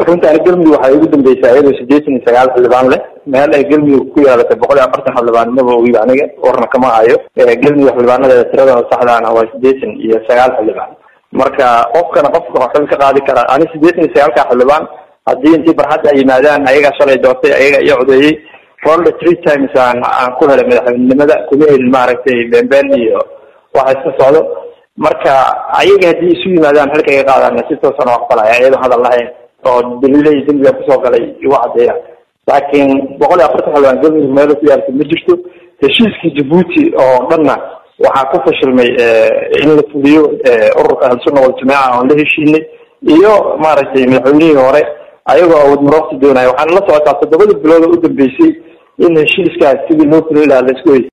runtaani galmudug waxay ugu dambeysaa iyadoo sideetan iyo sagaal xildhibaan leh meel ay galmudug ku yeelatay boqol iyo afartan xildhibaan maba ogiba aniga warna kama hayo galmudug xildhibaanadeeda tiradooda saxdaana waa sideetan iyo sagaal xildhibaan marka qofkana qofka waxil ka qaadi karaa ani sideetan iyo sagaalka xildhibaan haddii intii barxadda ay yimaadaan ayagaa shalay doortay ayaga iyo codeeyey rolda three times aan aan ku helay madaxweynenimada kuma helin maaragtay beenbeen iyo waxa iska socdo marka ayaga haddii isu yimaadaan xilka iga qaadaan si toosan oo aqbalaya iyadoo hadal lahayn oo daliilay dembiga kusoo galay igu cadeeya laakiin boqol iyo afartan xildhibaan galmudug meelo ku yaalta ma jirto heshiiskii jabuuti oo dhanna waxaa ku fashilmay in la fuliyo ururka ahlusunna waljamaaca oon la heshiinay iyo maaragtay madaxweynihii hore ayagoo awood marooqsi doonaya waxaana la socotaa toddobada bilood oo u dambeysay in heshiiskaas sidii loo fulay lahaa la isku